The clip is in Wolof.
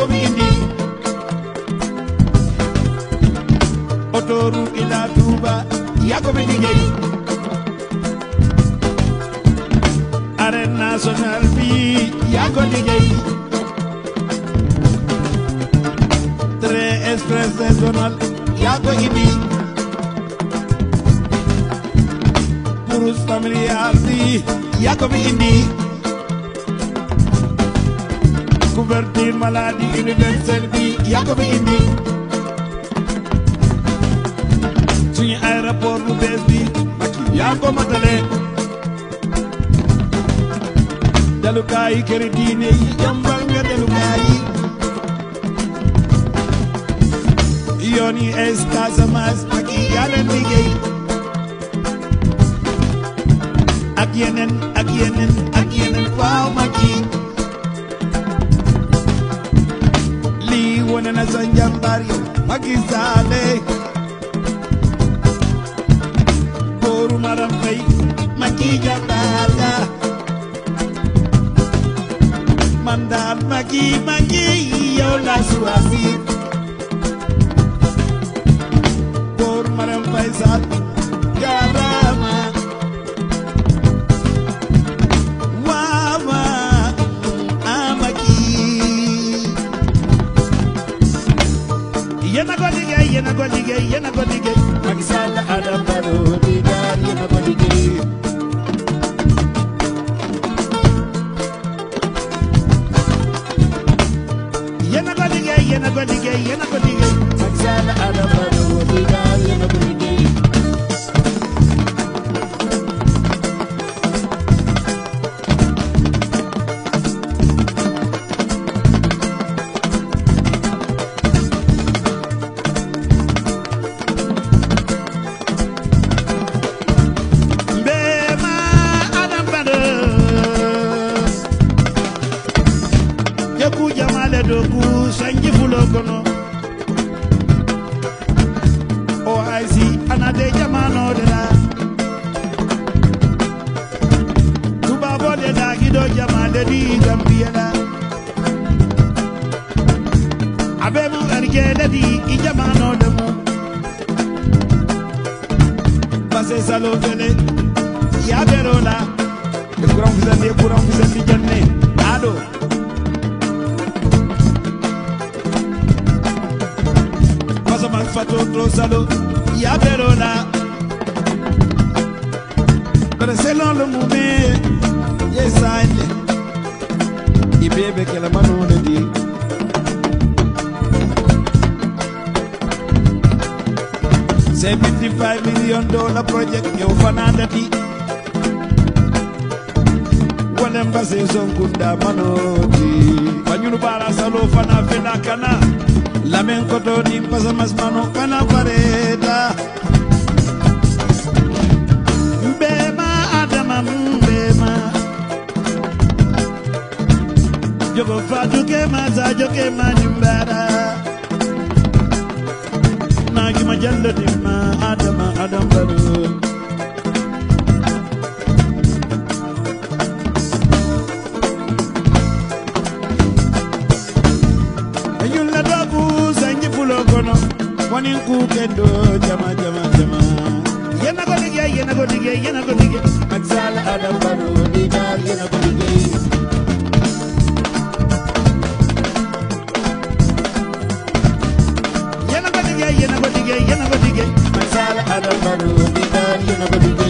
ko fi indi autoroute ila Touba yaa ko fi liggéey arène nationale bi yaa ko liggéey train express régional yaa ko indi bourse familiale bi yaa ko fi indi couverture maladie universelle bi yaa ko fi indi suñu aéroport bu bees bi yaa ko matale dalukaay këri diine yi jàmbal nga dalukaay yi yoon yi es Casamance ak yaa leen liggéey ak yeneen ak yeneen ak yeneen waaw mag yi lii wane na sa njàmbaar yow Macky Sall booru Maram Faye Macky jàmbaar ga man daal Macky Macky yow la choisir booru Maram Faye Sall jaaraama waama amaki yéen a ko liggéey yéen a ko liggéey yéen a ko liggéey Macky Sall Adama Barrow di daal yéen a ko liggéey yéen a ko liggéey yéen a ko liggéey yéen a ko liggéey Macky Sall Adama Barrow di daal yéen a ko liggéey Mbema Adam Barrow Jaku jamale dogu sanji fulo kono OIC anade jamano de la Tubabo de da gido jamale di Gambia la Abe mu ergele di i jamano de mu Pase salo fele ya bero la E kuran fusan de kuran fusan di janne Ado Pasaman fato tro salo ya bero la Pero selon le mouvement Yes I Ibebe ke la mano de di C'est 55 million dollar project yo fananda di Wanem base sonkunda manoti Banyunu bara salo fana fena kana Lamen koto ni pasa mas mano kana pareta Mbema adama mbema Jogo fatu ke maza joke manimbara Nagi majalla dimma adama adam baru Ayulla dogu sanji fulo kono Wani ku kendo jama jama jama Yena ko liggéey yena ko liggéey yena ko liggéey Macky Sall Adam Barrow di daal yena ko liggéey yéen a ko liggéey yéen a ko liggéey yéen a ko liggéey Macky Sall Adama Barrow di daal yéen a ko liggéey